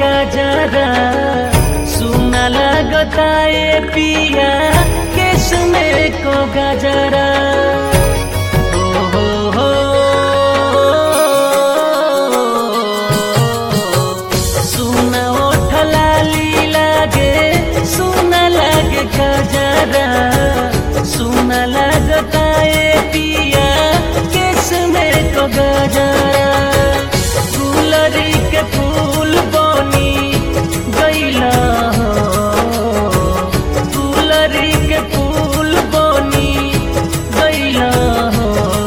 गजरा सुना लगता ए पिया केस में को गजरा हो हो हो सुना ओठ लाली लागे सुना लागे गजरा सुना लगता ए पिया केस में को गजरा गुलरी के फूल बनी गैला हो गुलरी के फूल बनी गैला हो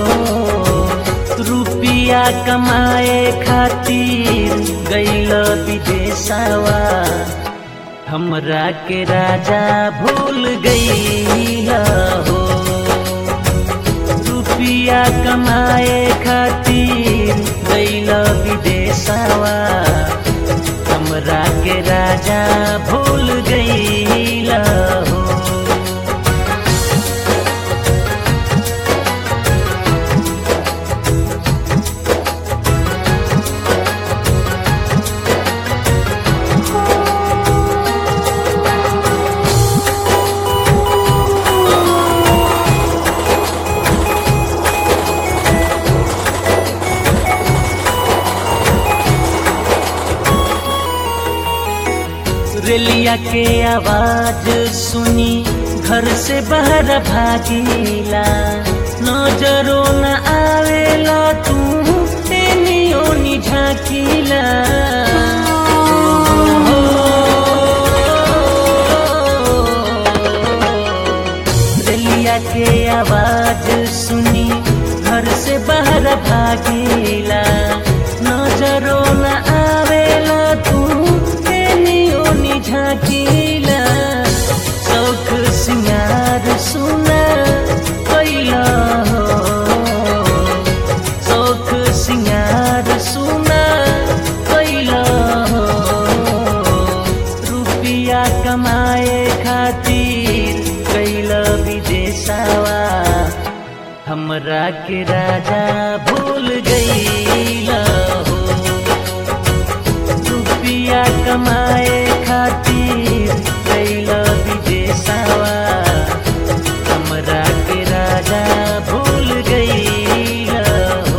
रुपिया कमाए खातिर गैल विदेशवा हमरा के राजा भूल गैला हो रुपिया कमाए खातिर गैल विदेशवा हमरा के राजा भूल गैला हो रेलिया के आवाज सुनी घर से बाहर भागीला नजरो न आवेला तू एनियो नि झाकीला रेलिया के आवाज सुनी घर से बाहर भागीला नजरो न आवेला तू एनियो नि झाकीला शौख सिंगार सुना कैला हो शौख सिंगार सुना कैला हो रुपिया कमाए खातिर कैला विदेशवा हमरा के राजा भूल गईला हो रुपिया कमाए खातिर कैला विदेशवा हमरा के राजा भूल गईला हो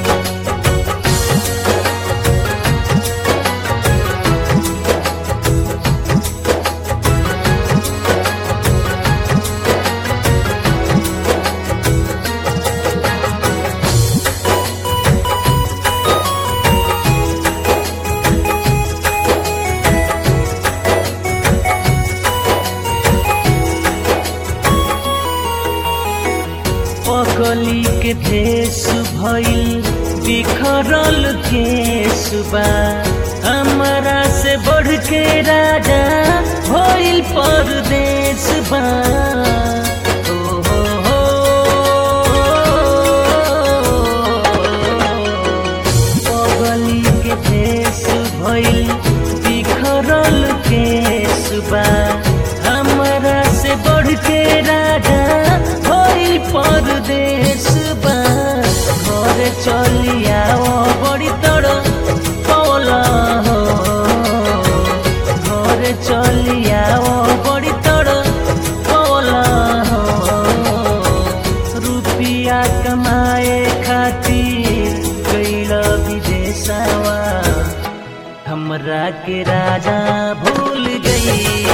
पगली के भेष भइल बिखरल केसबा हमरा से बढ़ के राजा भइल परदेश बा हो हो हो पगली के भेष भइल बिखरल केसबा हमरा से बढ़ के राजा भइल परदेश बा घर चलिया बड़ी तड़ पौला हो घर चलिया बड़ी तड़ पौला हो रुपिया कमाए खातिर गैल विदेशवा हमरा के राजा भूल गई